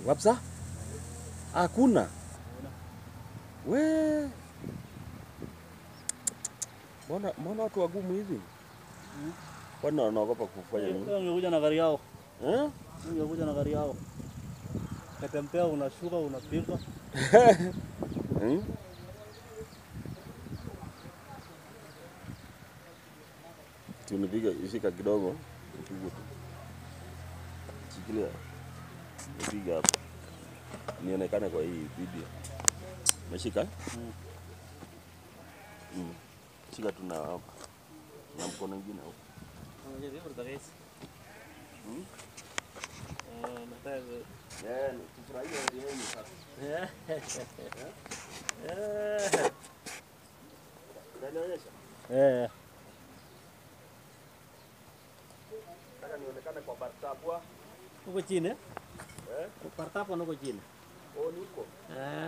Kabisa? Hakuna. We. Mbona mbona watu wagumu hivi? Kwani wanaogopa kufanya nini? Wewe ungekuja na gari yao, Eh? ungekuja na gari yao, katembea, unashuka, unapiga. Hmm? Tunipiga ishika kidogo. Nipige tu. Shikilia. Nipiga hapo. Nionekane kwa hii video. Umeshika? eh? Mm. Mm. Shika tu na hapa. Na mkono mwingine hapo. Hmm? Eh, tufurahie hali yenu sasa. Unanionyesha? Eh, Nataka nionekane kwa bartabwa. uko chini Eh? partapo uko chini Oh, niko. eh.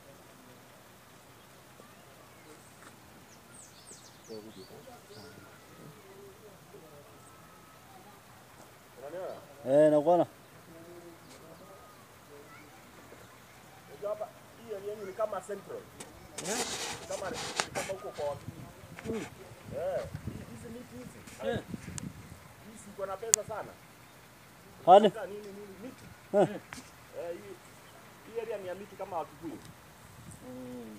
Unaniona? Eh, nakuona Unajua hapa hii area yenu ni kama central. Ni kama ni kama huko kwa wakili. Eh, hii- hizi miti hizi. Eh. Hizi ziko na pesa sana. hani Sasa nini nini miti? Eh. Eh, hii hii area ni ya miti kama Wakikuyu. Mm.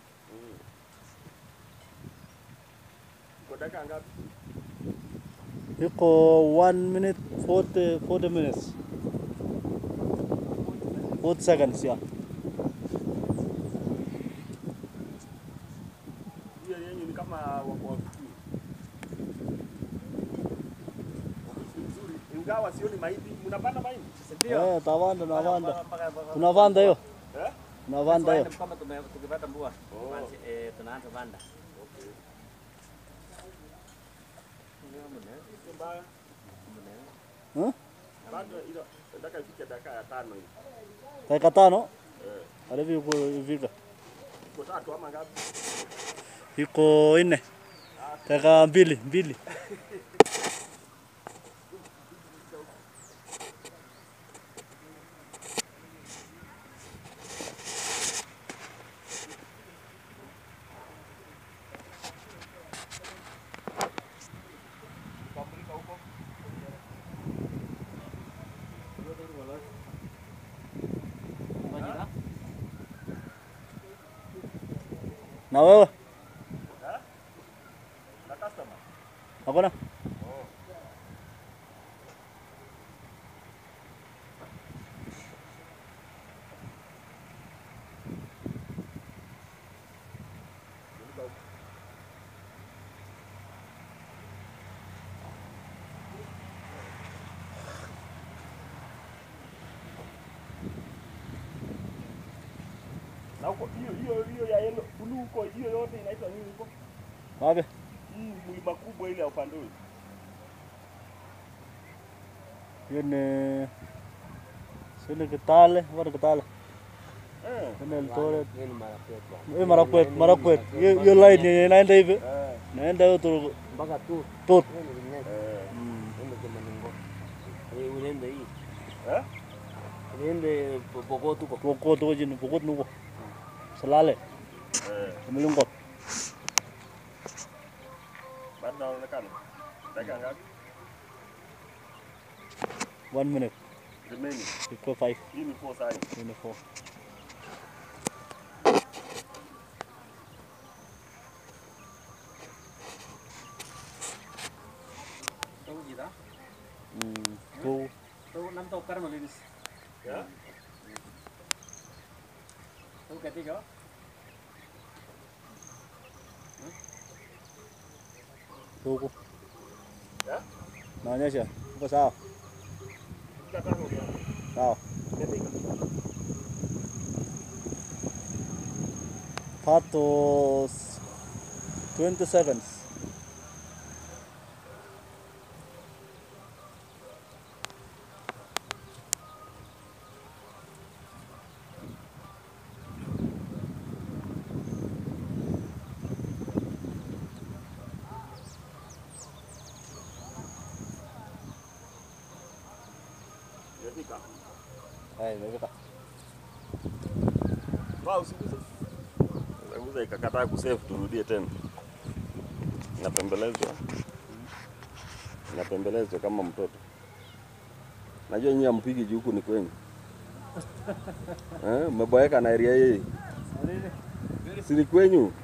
Iko dakika ngapi? iko 1 minute 40 40 minutes 40 seconds ya Hii area yenu ni kama wako Wakikuyu. Wakikuyu nzuri. Ingawa sioni mahindi. Mnapanda mahindi? eh, tawanda nawanda tunavanda hiyo Eh? tunavanda hiyo kama tume- tukipata mvua Oh. basi, eh, tunaanza panda. Okay. Sio mbaya. Eh? Bado ilo nataka ifike dakika ya tano hivi. dakika tano Eh. halafu iko ifika Iko tatu ama ngapi? iko nne dakika mbili mbili Kukamulika huko. na wewe Na customer. hakuna Kumulika huko. Na huko hiyo hiyo hiyo ya yellow blue huko hiyo yote inaitwa nini huko? wapi Hii mlima kubwa ile ya upande huu. hiyo ni sio ni Kitale wala Kitale Eh. Kuna Eldoret Hiyo ni Marakwet bwana. hiyo Marakwet Marakwet hiyo hiyo line yenye inaenda hivi Eh. naenda hiyo tu Mpaka tu. tot Hiyo ni Ringlet. Eh. Hiyo ni Kimaningo. Eh, unaenda hii. Eh? Unaenda Po- Pokot huko. Pokot huko chini Pokot nuko Salale Eh. Mlungot Bado naonekana. Dakika ngapi? one minute Remaining. iko five Hii ni four sign. hiyo ni four Tahu kita. mm two Tahu nam tahu karma linis. Yeah? Tahu ketiga. huko Yeah? naonyesha uko sawa Dakika tano ndio. sawa Ketiga. that was 20 seconds Imefika. Haya, imefika. Toa usiguse. Usiguse ikakataa kusave turudie tena. Inapembelezwa. Inapembelezwa kama mtoto. Najua nyinyi hampigi juu huku ni kwenyu. Eh, mmeboeka na area hii. Si ni kwenyu?